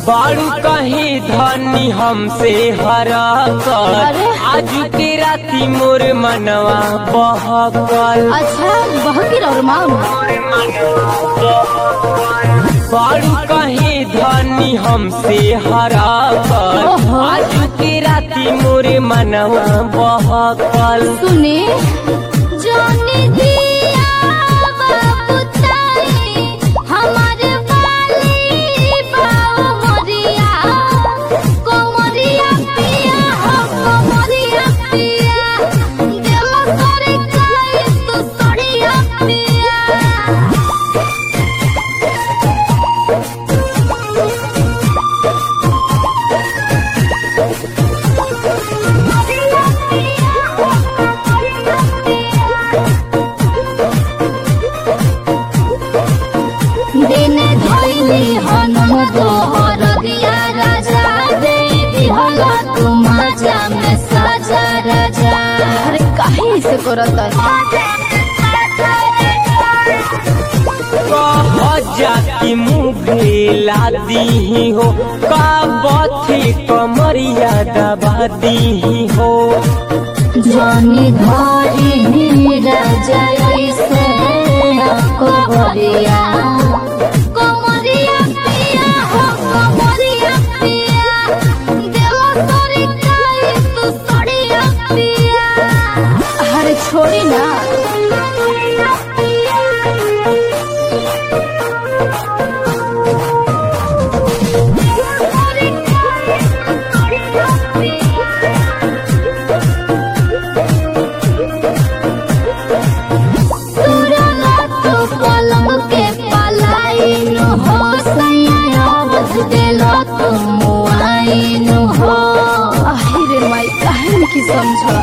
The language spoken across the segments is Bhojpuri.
बारू कहीं धनी हमसे हरा कर अरे। आज के राती मोर मनवा बहकल अच्छा बहकी और माम बारू कहीं धनी हमसे हरा कर ओहो। आज के राती मोर मनवा बहकल सुने जाने दिया बाबू ताई हमारे वाली बाबू मोरिया कोमरिया पिया हो कोमरिया पिया दिल करे काई तू सड़िया पिया दिन धैली हनुम तोहर दिया राजा दे दिहला तू मजा में साजा राजा अरे काहे से करत कह जाती मुँह दी हो का बथी कमरिया दबा दी हो जानी धरी राजा ऐसे कोमरिया कोमरिया पिया हो कोमरिया पिया दिल तोरी काई तू सड़िया पिया अरे छोड़ी ना तुरला तो पलंग के पलाइन हो सैया बज देला तो मुआइन हो आहिरे माई काहे की समझ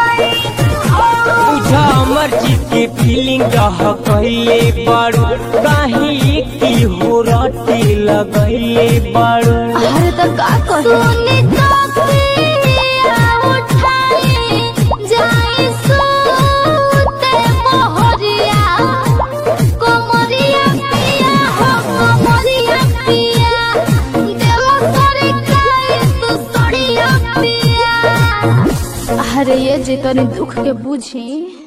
बुझा अमर जी के फीलिंग रह कहले बारू कहीं की हो रटे लगैले बारू अरे तो का कहे सुनी तो पिया उठाई जाई सूते मोहरिया कोमरिया पिया हो कोमरिया पिया दिल करे काई तू सड़िया पिया अरे ये जे तनी दुख के बुझी